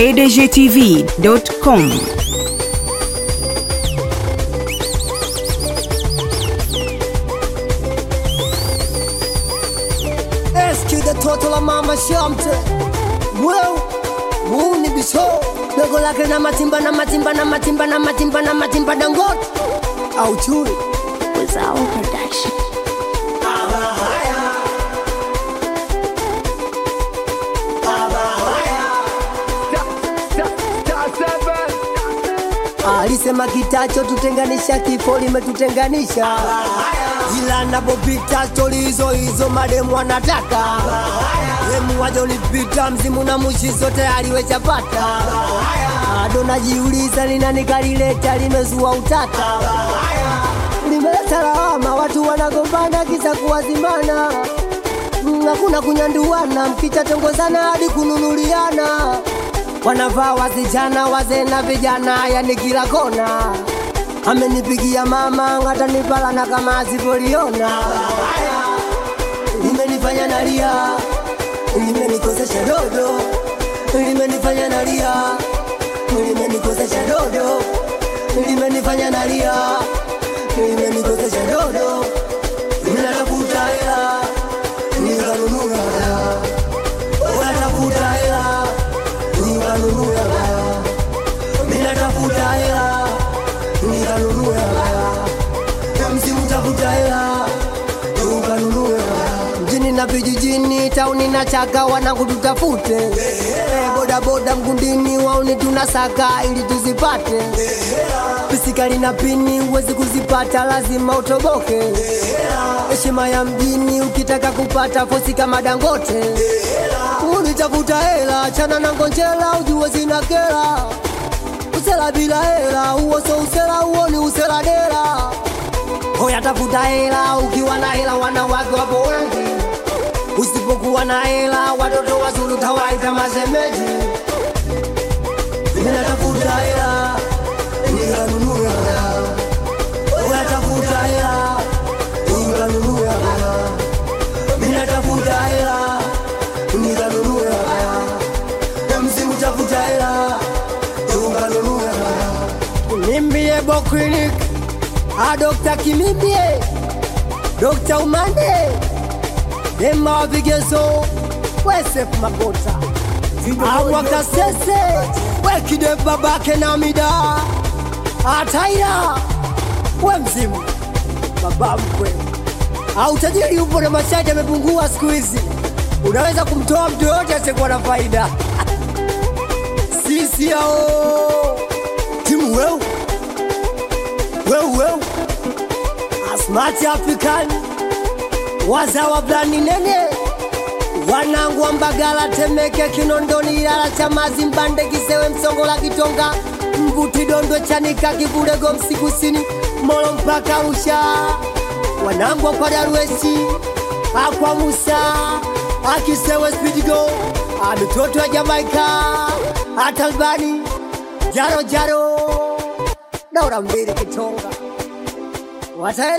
pdgtv.com. Eski the toto la mama shamte Well, muni bisho Dogo lake na matimba na matimba na matimba na matimba na matimba dangote Au chui Wizao Production. Alisema kitacho tutenganisha kifo limetutenganisha Ila napopita stori hizo hizo mademu wanataka Demu waja ulipita mzimu na mushi zote aliwechapata Ado najiuliza ni nani kalileta limezua utata Limeleta lawama watu wanagombana kisa kuwazimana Mm, Hakuna kunyanduana mkichatongozana hadi kununuliana wanavaa wasichana wazee na vijana yani kila kona amenipigia mama hata nipalana kama asipoliona limenifanya nalia limenikosesha dodo limenifanya nalia limenikosesha dodo limenifanya nalia limenikosesha dodo ninatafuta hela nikanunua dawa unatafuta hela nikanunua dawa ninatafuta hela nikanunua dawa msimu tafuta hela nikanunua dawa mjini na vijijini tauni na chaka wanangu tutafute Eh, bodaboda mgundini wauni tunasaka ili tuzipate pisikali na pini huwezi kuzipata lazima utoboke heshima ya mjini ukitaka kupata fosi kama dangote unitafuta hela chana na ngonjela ujue zina kela usela bila hela huo so usela huo ni usela dela hoya tafuta hela ukiwa na hela wanawake wapo wengi usipokuwa na hela watoto wazuri tawaita mashemeji ninatafuta hela nikanunua dawa unatafuta hela nikanunua dawa ninatafuta hela nikanunua dawa msimu tafuta hela nikanunua dawa nimbie boklinik a dokta kimimbie dokta umande dema wa vigezo wesef makota awakasese wekide babake na mida ataira we mzimu baba mkwe au tajiri upo na masharti yamepungua siku hizi unaweza kumtoa mtu yoyote asiyekuwa na faida sisi ao timu weu weu weu asmati african wazawa blani nene wanangu wa mbagala temeke kinondoni ilala chamazi mbande kisewe msongola kitonga mbuti dondwe chanika kivulego msikusini molo mpaka rusha wanangu kwa daruesi akwa musa akisewe spidigo amitoto ya jamaika atalbani jaro jaro daura mbili kitonga wataele